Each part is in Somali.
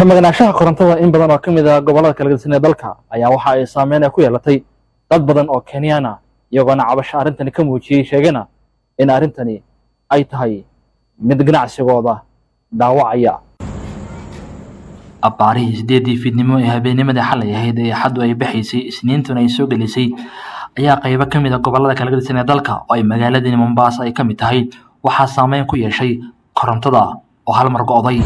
ka maqnaanshaha korontada in badan oo ka mid ah gobollada kala gedisan ee dalka ayaa waxa ay saameyn ku yeelatay dad badan oo kenyaan ah iyagoona cabasho arrintani ka muujiyey sheegana in arrintani ay tahay mid ganacsigooda dhaawacaya abbaarihii sideedii fiidnimo ee habeennimadii xalay ahayd ee xaddu ay baxaysay isniintuna ay soo gelisay ayaa qaybo ka mid a gobollada kala gedisan ee dalka oo ay magaaladani mombaasa ay ka mid tahay waxaa saameyn ku yeeshay korontada oo hal mar go'day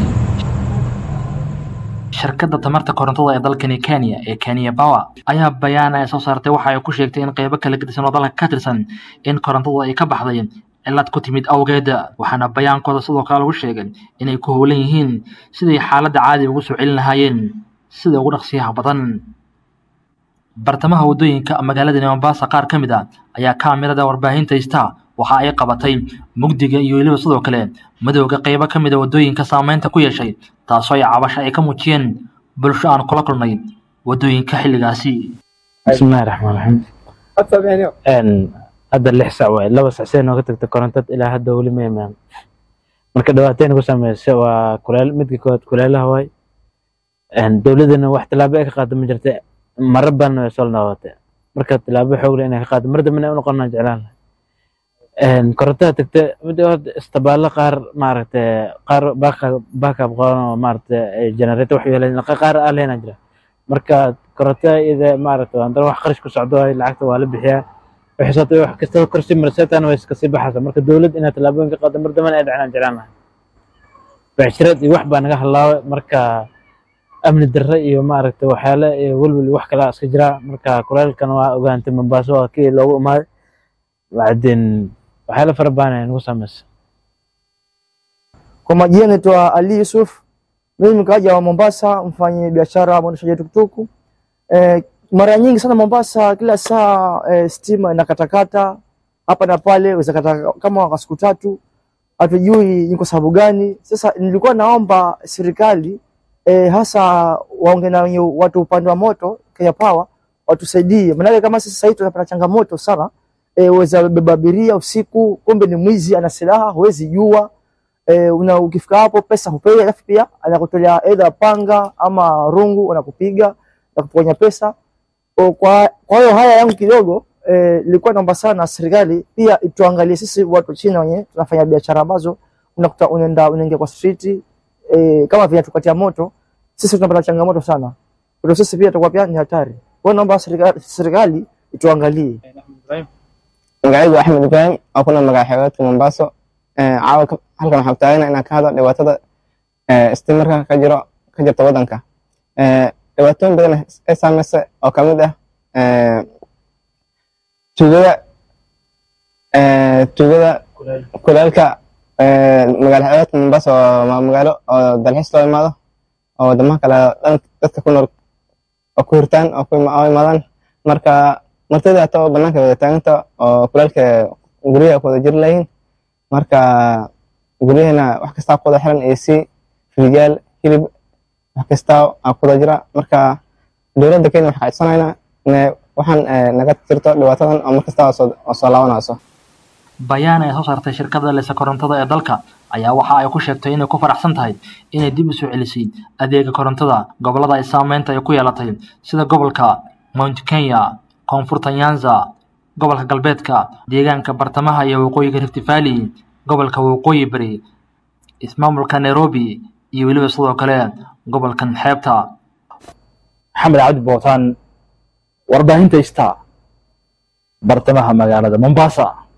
shirkadda tamarta korontada ee dalkani kenya ee kenya power ayaa bayaan ay soo saartay waxa ay ku sheegtay in qaybo kala gedisan oo dalka ka tirsan in korontada ay ka baxday cillad ku timid awgeed waxaana bayaankooda sidoo kale lagu sheegay inay ku howlan yihiin siday xaaladda caadi ugu soo celin lahaayeen sida ugu dhaqsiyaha badan bartamaha waddooyinka magaaladani mombasa qaar ka mid a ayaa kaamirada warbaahinta ista waxa ay qabatay mugdiga iyo weliba sidoo kale madowga qaybo ka mid a waddooyinka saameynta ku yeeshay taasoo ay cabasho ay ka muujiyeen bulsho aan kula kulnay waddooyinka xilligaasi bismillahi raxmaan raxiim hadda lix sac waay laba sac see nooga tagta korontad ilaa hadda weli ma imaan marka dhibaateyn ku saameysa waa kuleel midka koowaad kuleelaha waay dowladana wax tilaabo ay ka qaado ma jirta mara badan way soo noqotay marka tilaabo xoog leh inay ka qaado mar dambena u noqonaa jeclaan lahay korontada tagta mida horta istabaalo qaar maaragtay qaar baakab qaban oo maaragtay generator wax yeelan qaar aan lehna jira marka korontada iyada maaragtay haddana wax qarash ku socdo lacagta waa la bixiyaa waxay wax kasta korsi marseetaan way iska sii baxaysa marka dowlad inaad tallaabooyin ka qaado mar dambana ay dhacnaan jeclaan lahay becshirad iyo wax baa naga halaabay marka amni darre iyo maaragtay waxyaale iyo welwel iyo wax kala iska jira marka kuleelkan waa ogaantay mombaaso waa kii loogu imaaday bacdin waxyaale fara badan ay nagu saameysa Kwa majina naitwa Ali Yusuf, mimi mkaaja wa Mombasa, mfanye biashara mwendeshaji tukutuku. Eh, mara nyingi sana Mombasa, kila saa eh, stima inakatakata hapa na pale, weza kata kama kwa siku tatu, hatujui ni kwa sababu gani. Sasa nilikuwa naomba serikali eh, hasa waonge na wenye watu upande wa moto Kenya Power watusaidie, maanake kama sisi sasa hivi tunapata changamoto sana eh, weza beba abiria usiku, kumbe ni mwizi ana silaha, huwezi jua eh, una ukifika hapo pesa hupewi, alafu pia anakutolea either panga ama rungu, unakupiga na kuponya pesa. O, Kwa kwa hiyo haya yangu kidogo eh, nilikuwa naomba sana serikali pia ituangalie sisi watu chini wenye tunafanya biashara ambazo unakuta unaenda unaingia kwa street eh, kama vile tukatia moto, sisi tunapata changamoto sana. Kwa sisi pia tutakuwa pia ni hatari. Kwa hiyo naomba serikali, serikali ituangalie. magacaygu axmed ibraahim oo kuna magac xeebeedka mombaaso caawa halkan waxaa taagana inaan ka hadlo dhibaatada istimarka ka jiro ka jirta waddanka dhibaatooyin badan ay saameysa oo kamid ah tuugada tuugada kuleelka magaalo xeebeedka mombaaso waa magaalo oo dalxiis loo imaado oo wadamaha kale dadka ku nool oo ku hirtaan oo ku imaadaan marka martida hata oo banaanka wada taaganta oo kuleelka guryaha ku wada jiri layihiin marka guryahana wax kastaa ku wada xiran ac firijaal hilib wax kastaa aa ku wada jira marka dowladda kenya waxaa codsanaynaa inay waxaan naga tirto dhibaatadan oo mar kastaa oo soo laabanayso bayaan ay soo saartay shirkadda lesa korontada ee dalka ayaa waxa ay ku sheegtay inay ku faraxsan tahay inay dib u soo celisay adeega korontada gobollada ay saameynta ay ku yeelatay sida gobolka mount kenya koonfurta nyanza gobolka galbeedka deegaanka bartamaha iyo waqooyiga rift valley gobolka waqooyi bari ismaamulka nairobi iyo weliba sidoo kale gobolkan xeebta maxamed cabdi bootaan warbaahinta ista bartamaha magaalada mombasa